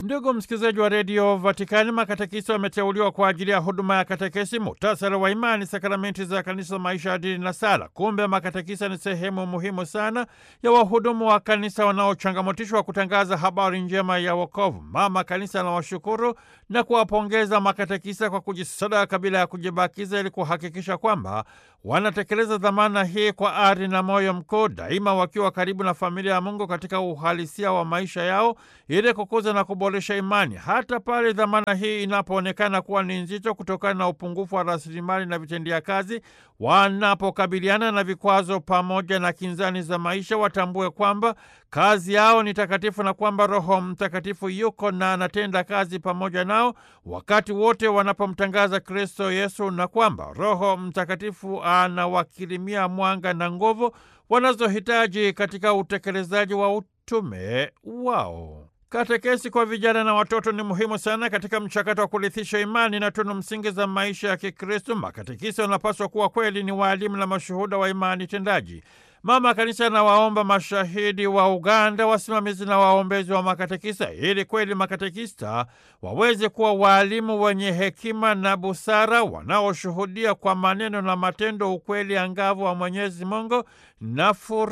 Ndugu msikilizaji wa redio Vatikani, makatekisi wameteuliwa kwa ajili ya huduma ya katekesi, muhtasari wa imani, sakramenti za kanisa, maisha ya dini na sala. Kumbe makatekisa ni sehemu muhimu sana ya wahudumu wa kanisa wanaochangamotishwa kutangaza habari njema ya wokovu. Mama Kanisa anawashukuru na kuwapongeza makatekisa kwa kujisadaka bila ya kujibakiza, ili kuhakikisha kwamba wanatekeleza dhamana hii kwa ari na moyo mkuu, daima wakiwa karibu na familia ya Mungu katika uhalisia wa maisha yao, ili kukuza na kuboresha imani, hata pale dhamana hii inapoonekana kuwa ni nzito kutokana na upungufu wa rasilimali na vitendea kazi. Wanapokabiliana na vikwazo pamoja na kinzani za maisha, watambue kwamba kazi yao ni takatifu na kwamba Roho Mtakatifu yuko na anatenda kazi pamoja nao wakati wote wanapomtangaza Kristo Yesu, na kwamba Roho Mtakatifu anawakirimia mwanga na nguvu wanazohitaji katika utekelezaji wa utume wao. Katekesi kwa vijana na watoto ni muhimu sana katika mchakato wa kurithisha imani na tunu msingi za maisha ya Kikristo. Makatekisi wanapaswa kuwa kweli ni waalimu na mashuhuda wa imani tendaji. Mama Kanisa anawaomba mashahidi wa Uganda, wasimamizi na waombezi wa makatekista, ili kweli makatekista waweze kuwa waalimu wenye hekima na busara, wanaoshuhudia kwa maneno na matendo ukweli angavu wa Mwenyezi Mungu na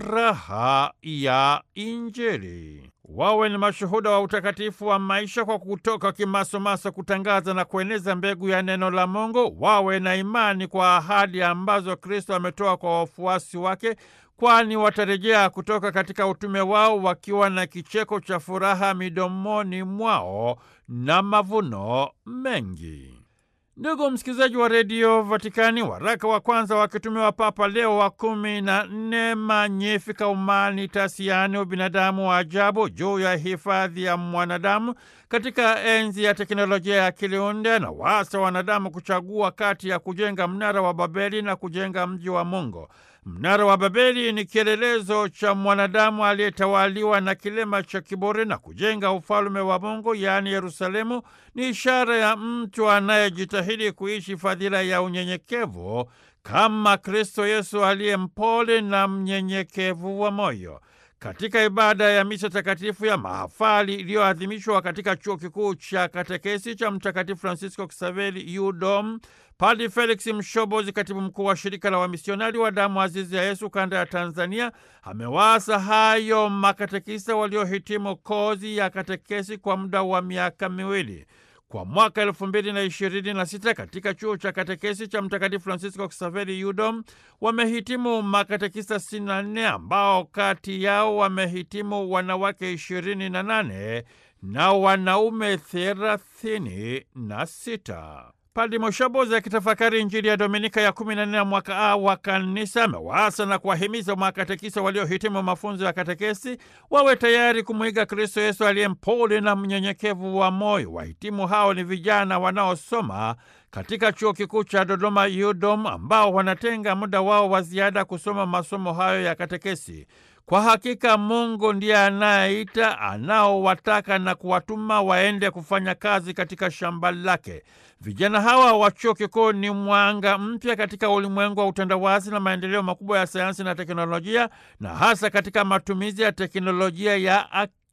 furaha ya Injili. Wawe ni mashuhuda wa utakatifu wa maisha kwa kutoka kimasomaso kutangaza na kueneza mbegu ya neno la Mungu. Wawe na imani kwa ahadi ambazo Kristo ametoa kwa wafuasi wake, kwani watarejea kutoka katika utume wao wakiwa na kicheko cha furaha midomoni mwao na mavuno mengi. Ndugu msikilizaji wa redio Vatikani, waraka wa kwanza wakitumiwa Papa Leo wa kumi na nne Magnificat Humanitas, yaani ubinadamu wa ajabu, juu ya hifadhi ya mwanadamu katika enzi ya teknolojia ya akili unde, na wasa wanadamu kuchagua kati ya kujenga mnara wa Babeli na kujenga mji wa Mungu. Mnara wa Babeli ni kielelezo cha mwanadamu aliyetawaliwa na kilema cha kiburi, na kujenga ufalume wa Mungu yaani Yerusalemu ni ishara ya mtu anayejitahidi kuishi fadhila ya unyenyekevu kama Kristo Yesu aliye mpole na mnyenyekevu wa moyo. Katika ibada ya misa takatifu ya mahafali iliyoadhimishwa katika chuo kikuu cha katekesi cha Mtakatifu Francisco Xaveri UDOM, Padre Felix Mshobozi, katibu mkuu wa shirika la wamisionari wa damu azizi ya Yesu kanda ya Tanzania, amewaasa hayo makatekisa waliohitimu kozi ya katekesi kwa muda wa miaka miwili kwa mwaka elfu mbili na ishirini na sita katika chuo cha katekesi cha Mtakatifu Francisco Xaveri UDOM wamehitimu makatekista sitini na nne ambao kati yao wamehitimu wanawake ishirini na nane na wanaume thelathini na sita. Padri Moshobozi akitafakari Injili ya Dominika ya kumi na nne ya mwaka A wa Kanisa amewaasa na kuwahimiza makatekisa waliohitimu mafunzo ya katekesi wawe tayari kumwiga Kristo Yesu aliye mpole na mnyenyekevu wa moyo. Wahitimu hao ni vijana wanaosoma katika chuo kikuu cha Dodoma UDOM, ambao wanatenga muda wao wa ziada kusoma masomo hayo ya katekesi. Kwa hakika Mungu ndiye anayeita, anaowataka na kuwatuma waende kufanya kazi katika shamba lake. Vijana hawa wa chuo kikuu ni mwanga mpya katika ulimwengu wa utandawazi na maendeleo makubwa ya sayansi na teknolojia, na hasa katika matumizi ya teknolojia ya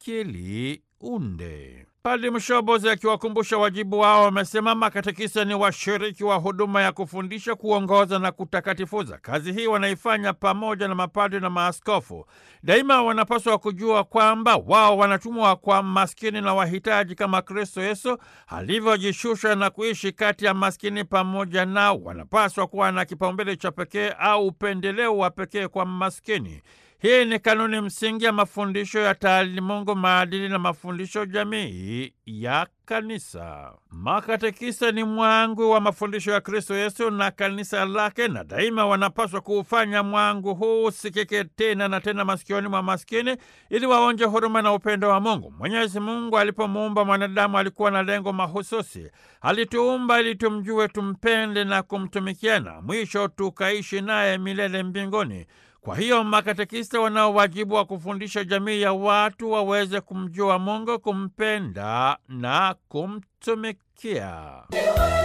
akili unde. Padri Mshobozi akiwakumbusha wajibu wao wamesema makatekisa ni washiriki wa huduma ya kufundisha, kuongoza na kutakatifuza. Kazi hii wanaifanya pamoja na mapadri na maaskofu. Daima wanapaswa kujua kwamba wao wanatumwa kwa maskini na wahitaji kama Kristo Yesu alivyojishusha na kuishi kati ya maskini pamoja nao. Wanapaswa kuwa na kipaumbele cha pekee au upendeleo wa pekee kwa maskini. Hii ni kanuni msingi ya mafundisho ya taalimungu, maadili na mafundisho jamii ya Kanisa. Makatekisa ni mwangu wa mafundisho ya Kristo Yesu na kanisa lake, na daima wanapaswa kuufanya mwangu huu usikike tena na tena masikioni mwa maskini, ili waonje huruma na upendo wa Mungu. Mwenyezi Mungu alipomuumba mwanadamu alikuwa na lengo mahususi. Alituumba ili tumjue, tumpende na kumtumikia, na mwisho tukaishi naye milele mbinguni. Kwa hiyo makatekista wanao wajibu wa kufundisha jamii ya watu waweze kumjua Mungu, kumpenda na kumtumikia.